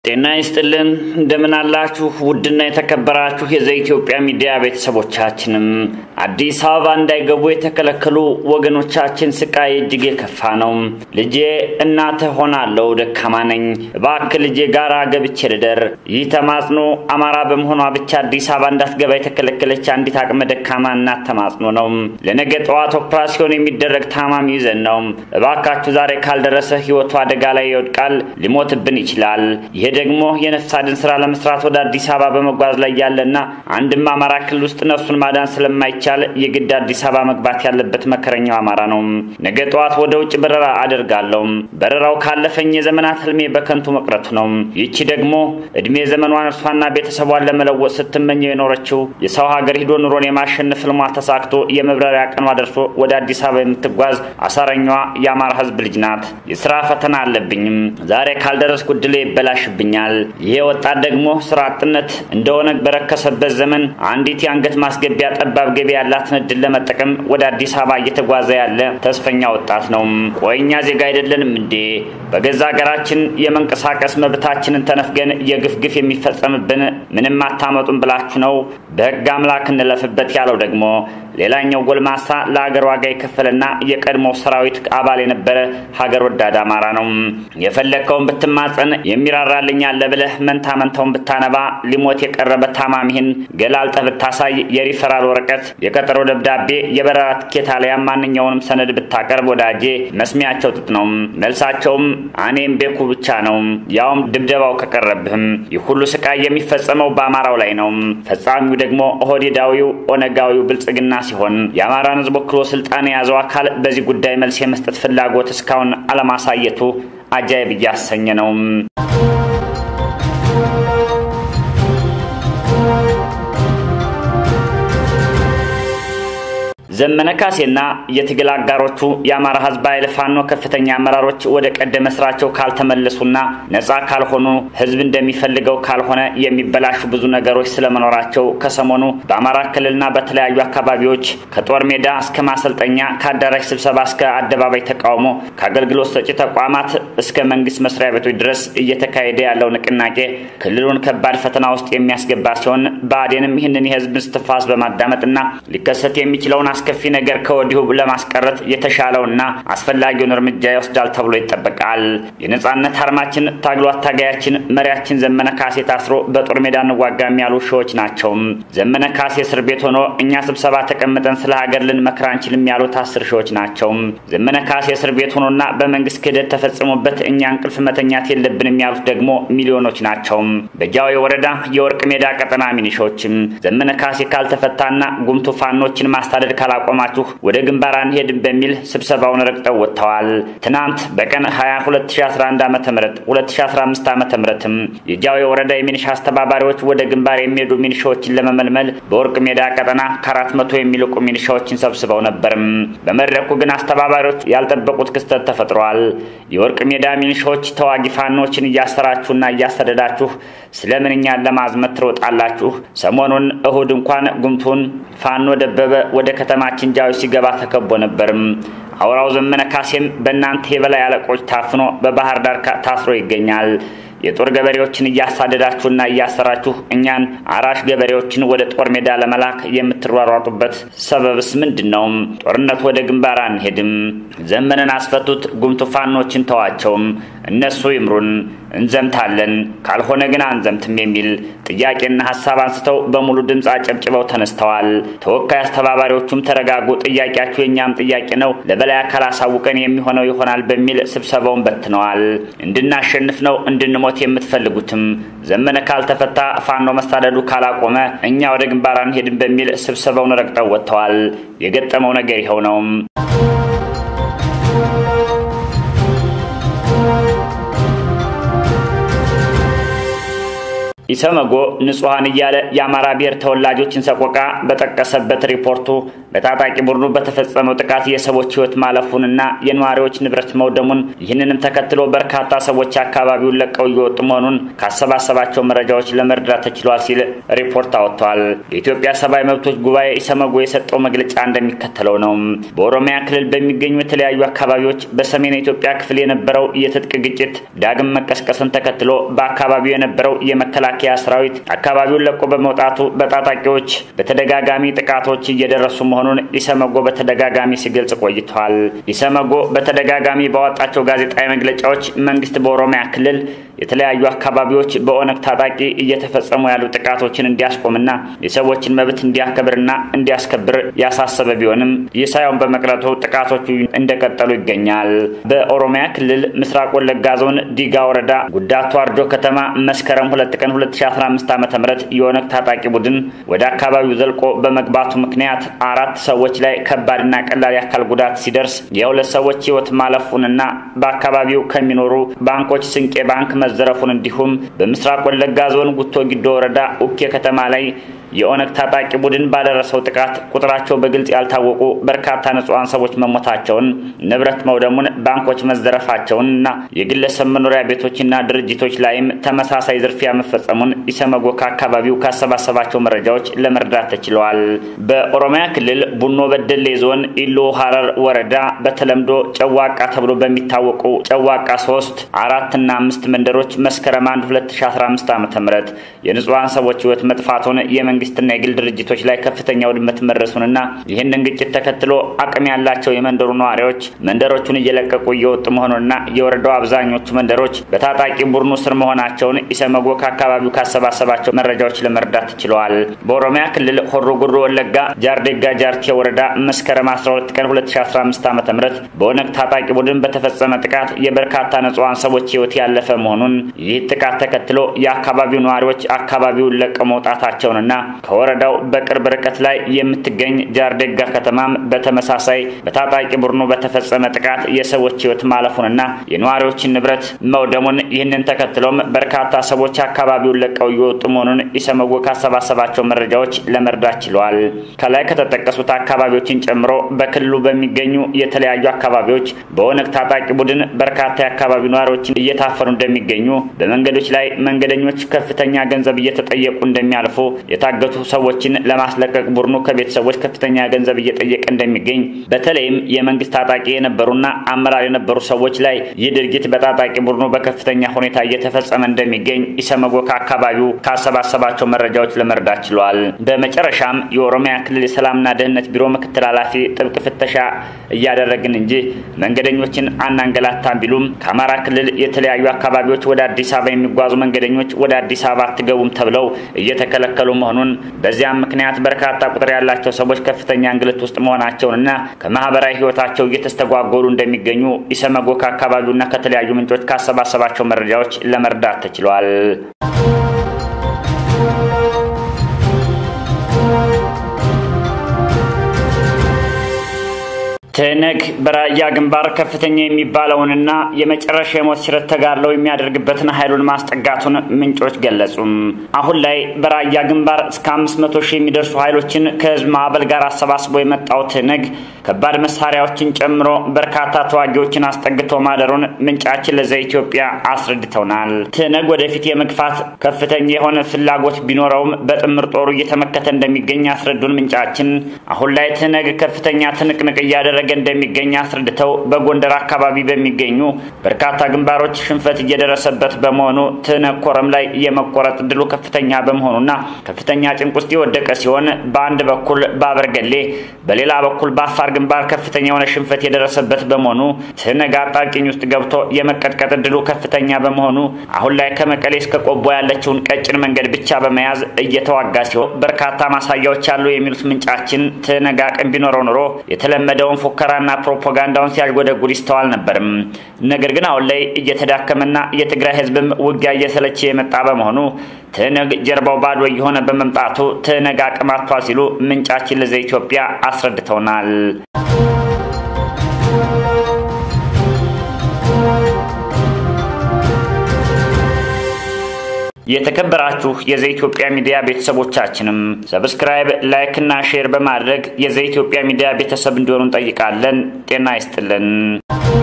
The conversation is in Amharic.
ጤና ይስጥልን እንደምን አላችሁ? ውድና የተከበራችሁ የዘኢትዮጵያ ሚዲያ ቤተሰቦቻችንም አዲስ አበባ እንዳይገቡ የተከለከሉ ወገኖቻችን ስቃይ እጅግ የከፋ ነው። ልጄ እናትህ ሆናለሁ፣ ደካማ ነኝ፣ እባክህ ልጄ ጋራ ገብቼ ልደር። ይህ ተማጽኖ አማራ በመሆኗ ብቻ አዲስ አበባ እንዳትገባ የተከለከለች አንዲት አቅመ ደካማ እናት ተማጽኖ ነው። ለነገ ጠዋት ኦፕራሲዮን የሚደረግ ታማሚ ይዘን ነው። እባካችሁ ዛሬ ካልደረሰ ህይወቱ አደጋ ላይ ይወድቃል፣ ሊሞትብን ይችላል። ይሄ ደግሞ የነፍስ አድን ስራ ለመስራት ወደ አዲስ አበባ በመጓዝ ላይ ያለና አንድም አማራ ክልል ውስጥ ነፍሱን ማዳን ስለማይቻል የግድ አዲስ አበባ መግባት ያለበት መከረኛው አማራ ነው። ነገ ጠዋት ወደ ውጭ በረራ አደርጋለሁ። በረራው ካለፈኝ የዘመናት ህልሜ በከንቱ መቅረቱ ነው። ይቺ ደግሞ እድሜ ዘመኗን እርሷና ቤተሰቧን ለመለወጥ ስትመኘው የኖረችው የሰው ሀገር ሂዶ ኑሮን የማሸነፍ ህልሟ ተሳክቶ የመብረሪያ ቀኗ ደርሶ ወደ አዲስ አበባ የምትጓዝ አሳረኛዋ የአማራ ህዝብ ልጅ ናት። የስራ ፈተና አለብኝም። ዛሬ ካልደረስኩ ዕድሌ ይበላሽብኛል። ይሄ ወጣት ደግሞ ስራ አጥነት እንደሆነ በረከሰበት ዘመን አንዲት የአንገት ማስገቢያ ጠባብ ገቢ ያላትን እድል ለመጠቀም ወደ አዲስ አበባ እየተጓዘ ያለ ተስፈኛ ወጣት ነው። ቆይኛ ዜጋ አይደለንም እንዴ? በገዛ ሀገራችን የመንቀሳቀስ መብታችንን ተነፍገን የግፍ ግፍ የሚፈጸምብን ምንም አታመጡም ብላችሁ ነው በህግ አምላክ እንለፍበት ያለው ደግሞ ሌላኛው ጎልማሳ ለሀገር ዋጋ የከፈለና የቀድሞ ሰራዊት አባል የነበረ ሀገር ወዳድ አማራ ነው። የፈለግከውን ብትማጸን የሚራራልኝ አለ ብለህ መንታ መንታውን ብታነባ ሊሞት የቀረበ ታማሚህን ገላልጠህ ብታሳይ የሪፈራል ወረቀት፣ የቀጠሮ ደብዳቤ፣ የበረራ ትኬት አሊያም ማንኛውንም ሰነድ ብታቀርብ ወዳጄ መስሚያቸው ጥጥ ነው። መልሳቸውም አኔም ቤኩ ብቻ ነው። ያውም ድብደባው ከቀረብህም። ይህ ሁሉ ስቃይ የሚፈጸመው በአማራው ላይ ነው። ፈጻሚው ደግሞ ኦህዴዳዊው ኦነጋዊው ብልጽግና ሲሆን የአማራን ህዝብ ወክሎ ስልጣን የያዘው አካል በዚህ ጉዳይ መልስ የመስጠት ፍላጎት እስካሁን አለማሳየቱ አጃይብ እያሰኘ ነው። ዘመነ ካሴና የትግል አጋሮቹ የአማራ ህዝብ ኃይል ፋኖ ከፍተኛ አመራሮች ወደ ቀደመ ስራቸው ካልተመለሱና ነጻ ካልሆኑ ህዝብ እንደሚፈልገው ካልሆነ የሚበላሹ ብዙ ነገሮች ስለመኖራቸው ከሰሞኑ በአማራ ክልልና በተለያዩ አካባቢዎች ከጦር ሜዳ እስከ ማሰልጠኛ፣ ከአዳራሽ ስብሰባ እስከ አደባባይ ተቃውሞ፣ ከአገልግሎት ሰጪ ተቋማት እስከ መንግስት መስሪያ ቤቶች ድረስ እየተካሄደ ያለው ንቅናቄ ክልሉን ከባድ ፈተና ውስጥ የሚያስገባ ሲሆን ብአዴንም ይህንን የህዝብ እስትንፋስ በማዳመጥና ሊከሰት የሚችለውን አስከፊ ነገር ከወዲሁ ለማስቀረት የተሻለውና አስፈላጊውን እርምጃ ይወስዳል ተብሎ ይጠበቃል። የነጻነት አርማችን ታግሎ አታጋያችን መሪያችን ዘመነ ካሴ ታስሮ በጦር ሜዳ እንዋጋም ያሉ ሺዎች ናቸው። ዘመነ ካሴ እስር ቤት ሆኖ እኛ ስብሰባ ተቀምጠን ስለ ሀገር ልንመክር አንችልም ያሉት አስር ሺዎች ናቸው። ዘመነ ካሴ እስር ቤት ሆኖና በመንግስት ክህደት ተፈጽሞበት እኛ እንቅልፍ መተኛት የለብንም ያሉት ደግሞ ሚሊዮኖች ናቸው። በጃዊ ወረዳ የወርቅ ሜዳ ቀጠና ሚኒሾችም ዘመነ ካሴ ካልተፈታና ጉምቱ ፋኖችን ማስታደድ ካላቆማችሁ ወደ ግንባር አንሄድም በሚል ስብሰባውን ረግጠው ወጥተዋል። ትናንት በቀን 20 2011 ዓ ም 2015 ዓ ም የጃዊ ወረዳ የሚኒሻ አስተባባሪዎች ወደ ግንባር የሚሄዱ ሚኒሻዎችን ለመመልመል በወርቅ ሜዳ ቀጠና ከአራት መቶ የሚልቁ ሚኒሻዎችን ሰብስበው ነበርም። በመድረኩ ግን አስተባባሪዎች ያልጠበቁት ክስተት ተፈጥሯል። የወርቅ ሜዳ ሚኒሻዎች ተዋጊ ፋኖችን እያሰራችሁና እያሰደዳችሁ ስለምን እኛን ለማዝመት ትሮጣላችሁ? ሰሞኑን እሁድ እንኳን ጉምቱን ፋኖ ደበበ ወደ ከተማችን ጃዊ ሲገባ ተከቦ ነበርም። አውራው ዘመነ ካሴም በእናንተ የበላይ አለቆች ታፍኖ በባህር ዳር ታስሮ ይገኛል። የጦር ገበሬዎችን እያሳደዳችሁና እያሰራችሁ እኛን አራሽ ገበሬዎችን ወደ ጦር ሜዳ ለመላክ የምትሯሯጡበት ሰበብስ ምንድን ነው? ጦርነት ወደ ግንባር አንሄድም። ዘመንን አስፈቱት፣ ጉምቱ ፋኖችን ተዋቸውም፣ እነሱ ይምሩን፣ እንዘምታለን፣ ካልሆነ ግን አንዘምትም የሚል ጥያቄና ሀሳብ አንስተው በሙሉ ድምፅ አጨብጭበው ተነስተዋል። ተወካይ አስተባባሪዎቹም ተረጋጉ፣ ጥያቄያችሁ የእኛም ጥያቄ ነው፣ ለበላይ አካል አሳውቀን የሚሆነው ይሆናል በሚል ስብሰባውን በትነዋል። እንድናሸንፍ ነው እንድንሞት የምትፈልጉትም ዘመነ ካልተፈታ ፋኖ መሳደዱ ካላቆመ እኛ ወደ ግንባር አንሄድም በሚል ስብሰባውን ረግጠው ወጥተዋል። የገጠመው ነገር ይኸው ነው። ኢሰመጎ ንጹሐን እያለ የአማራ ብሔር ተወላጆችን ሰቆቃ በጠቀሰበት ሪፖርቱ በታጣቂ ቡድኑ በተፈጸመው ጥቃት የሰዎች ሕይወት ማለፉንና የነዋሪዎች ንብረት መውደሙን ይህንንም ተከትሎ በርካታ ሰዎች አካባቢውን ለቀው እየወጡ መሆኑን ካሰባሰባቸው መረጃዎች ለመረዳት ተችሏል ሲል ሪፖርት አወጥቷል። የኢትዮጵያ ሰብአዊ መብቶች ጉባኤ ኢሰመጎ የሰጠው መግለጫ እንደሚከተለው ነው። በኦሮሚያ ክልል በሚገኙ የተለያዩ አካባቢዎች በሰሜን ኢትዮጵያ ክፍል የነበረው የትጥቅ ግጭት ዳግም መቀስቀስን ተከትሎ በአካባቢው የነበረው የመከላከያ ሰራዊት አካባቢውን ለቆ በመውጣቱ በታጣቂዎች በተደጋጋሚ ጥቃቶች እየደረሱ መሆኑን ኢሰመጎ በተደጋጋሚ ሲገልጽ ቆይቷል። ኢሰመጎ በተደጋጋሚ ባወጣቸው ጋዜጣዊ መግለጫዎች መንግስት በኦሮሚያ ክልል የተለያዩ አካባቢዎች በኦነግ ታጣቂ እየተፈጸሙ ያሉ ጥቃቶችን እንዲያስቆምና የሰዎችን መብት እንዲያከብርና እንዲያስከብር ያሳሰበ ቢሆንም ይህ ሳይሆን በመቅረቱ ጥቃቶቹ እንደቀጠሉ ይገኛል። በኦሮሚያ ክልል ምስራቅ ወለጋ ዞን ዲጋ ወረዳ ጉዳቱ አርጆ ከተማ መስከረም ሁለት ቀን 2015 ዓ ም የኦነግ ታጣቂ ቡድን ወደ አካባቢው ዘልቆ በመግባቱ ምክንያት አራት ሰዎች ላይ ከባድና ቀላል የአካል ጉዳት ሲደርስ የሁለት ሰዎች ህይወት ማለፉንና በአካባቢው ከሚኖሩ ባንኮች ስንቄ ባንክ መዘረፉን እንዲሁም በምስራቅ ወለጋ ዞን ጉቶ ጊዶ ወረዳ ኡኬ ከተማ ላይ የኦነግ ታጣቂ ቡድን ባደረሰው ጥቃት ቁጥራቸው በግልጽ ያልታወቁ በርካታ ንጹሐን ሰዎች መሞታቸውን፣ ንብረት መውደሙን፣ ባንኮች መዘረፋቸውን እና የግለሰብ መኖሪያ ቤቶችና ድርጅቶች ላይም ተመሳሳይ ዝርፊያ መፈጸሙን ኢሰመጎ ከአካባቢው ካሰባሰባቸው መረጃዎች ለመረዳት ተችለዋል። በኦሮሚያ ክልል ቡኖ በደሌ ዞን ኢሎ ሀረር ወረዳ በተለምዶ ጨዋቃ ተብሎ በሚታወቁ ጨዋቃ ሶስት አራት እና አምስት መንደሮች መስከረም 1 2015 ዓ ም የንጹሐን ሰዎች ህይወት መጥፋቱን የመንግስትና የግል ድርጅቶች ላይ ከፍተኛ ውድመት መድረሱንና ይህንን ግጭት ተከትሎ አቅም ያላቸው የመንደሩ ነዋሪዎች መንደሮቹን እየለቀቁ እየወጡ መሆኑንና የወረዳው አብዛኞቹ መንደሮች በታጣቂ ቡድኑ ስር መሆናቸውን ኢሰመጎ ከአካባቢው ካሰባሰባቸው መረጃዎች ለመረዳት ችለዋል። በኦሮሚያ ክልል ሆሮ ጉዱሩ ወለጋ ጃርዴጋ ጃርቴ ወረዳ መስከረም 12 ቀን 2015 ዓ ም በኦነግ ታጣቂ ቡድን በተፈጸመ ጥቃት የበርካታ ንጹሐን ሰዎች ህይወት ያለፈ መሆኑን ይህ ጥቃት ተከትሎ የአካባቢው ነዋሪዎች አካባቢውን ለቀው መውጣታቸውንና ከወረዳው በቅርብ ርቀት ላይ የምትገኝ ጃርዴጋ ከተማም በተመሳሳይ በታጣቂ ቡድኑ በተፈጸመ ጥቃት የሰዎች ህይወት ማለፉንና የነዋሪዎችን ንብረት መውደሙን ይህንን ተከትሎም በርካታ ሰዎች አካባቢውን ለቀው እየወጡ መሆኑን ኢሰመጎ ካሰባሰባቸው መረጃዎች ለመርዳት ችለዋል። ከላይ ከተጠቀሱት አካባቢዎችን ጨምሮ በክልሉ በሚገኙ የተለያዩ አካባቢዎች በኦነግ ታጣቂ ቡድን በርካታ የአካባቢው ነዋሪዎችን እየታፈኑ እንደሚገኙ፣ በመንገዶች ላይ መንገደኞች ከፍተኛ ገንዘብ እየተጠየቁ እንደሚያልፉ የታገቱ ሰዎችን ለማስለቀቅ ቡድኑ ከቤተሰቦች ከፍተኛ ገንዘብ እየጠየቀ እንደሚገኝ በተለይም የመንግስት ታጣቂ የነበሩና አመራር የነበሩ ሰዎች ላይ ይህ ድርጊት በታጣቂ ቡድኑ በከፍተኛ ሁኔታ እየተፈጸመ እንደሚገኝ ኢሰመጎ ከአካባቢው ካሰባሰባቸው መረጃዎች ለመረዳት ችሏል። በመጨረሻም የኦሮሚያ ክልል የሰላምና ደህንነት ቢሮ ምክትል ኃላፊ ጥብቅ ፍተሻ እያደረግን እንጂ መንገደኞችን አናንገላታም ቢሉም ከአማራ ክልል የተለያዩ አካባቢዎች ወደ አዲስ አበባ የሚጓዙ መንገደኞች ወደ አዲስ አበባ አትገቡም ተብለው እየተከለከሉ መሆኑን በዚያም ምክንያት በርካታ ቁጥር ያላቸው ሰዎች ከፍተኛ እንግልት ውስጥ መሆናቸውንና ከማህበራዊ ሕይወታቸው እየተስተጓጎሉ እንደሚገኙ ኢሰመጎ ከአካባቢውና ከተለያዩ ምንጮች ካሰባሰባቸው መረጃዎች ለመርዳት ተችሏል። ትህነግ በራያ ግንባር ከፍተኛ የሚባለውንና የመጨረሻ የሞት ሽረት ተጋድለው የሚያደርግበትን ኃይሉን ማስጠጋቱን ምንጮች ገለጹም። አሁን ላይ በራያ ግንባር እስከ አምስት መቶ ሺህ የሚደርሱ ኃይሎችን ከህዝብ ማዕበል ጋር አሰባስቦ የመጣው ትህነግ ከባድ መሳሪያዎችን ጨምሮ በርካታ ተዋጊዎችን አስጠግቶ ማደሩን ምንጫችን ለዘ ኢትዮጵያ አስረድተውናል። ትህነግ ወደፊት የመግፋት ከፍተኛ የሆነ ፍላጎት ቢኖረውም በጥምር ጦሩ እየተመከተ እንደሚገኝ ያስረዱን ምንጫችን አሁን ላይ ትህነግ ከፍተኛ ትንቅንቅ እያደረገ እንደሚገኝ አስረድተው በጎንደር አካባቢ በሚገኙ በርካታ ግንባሮች ሽንፈት እየደረሰበት በመሆኑ ትህነግ ኮረም ላይ የመቆረጥ እድሉ ከፍተኛ በመሆኑና ከፍተኛ ጭንቅ ውስጥ የወደቀ ሲሆን በአንድ በኩል በአበርገሌ በሌላ በኩል በአፋር ግንባር ከፍተኛ የሆነ ሽንፈት የደረሰበት በመሆኑ ትህነግ አጣብቂኝ ውስጥ ገብቶ የመቀጥቀጥ እድሉ ከፍተኛ በመሆኑ አሁን ላይ ከመቀሌ እስከ ቆቦ ያለችውን ቀጭን መንገድ ብቻ በመያዝ እየተዋጋ ሲሆን በርካታ ማሳያዎች አሉ የሚሉት ምንጫችን ትህነግ አቅም ቢኖረው ኑሮ የተለመደውን ፉከራና ፕሮፓጋንዳውን ሲያጎደጉድ ይስተዋል ነበርም። ነገር ግን አሁን ላይ እየተዳከመና የትግራይ ህዝብም ውጊያ እየሰለቸ የመጣ በመሆኑ ትህነግ ጀርባው ባዶ እየሆነ በመምጣቱ ትህነግ አቅም አጥቷል ሲሉ ምንጫችን ለዘ ኢትዮጵያ አስረድተውናል። የተከበራችሁ የዘኢትዮጵያ ሚዲያ ቤተሰቦቻችንም ሰብስክራይብ፣ ላይክ እና ሼር በማድረግ የዘኢትዮጵያ ሚዲያ ቤተሰብ እንዲሆኑ እንጠይቃለን። ጤና ይስጥልን።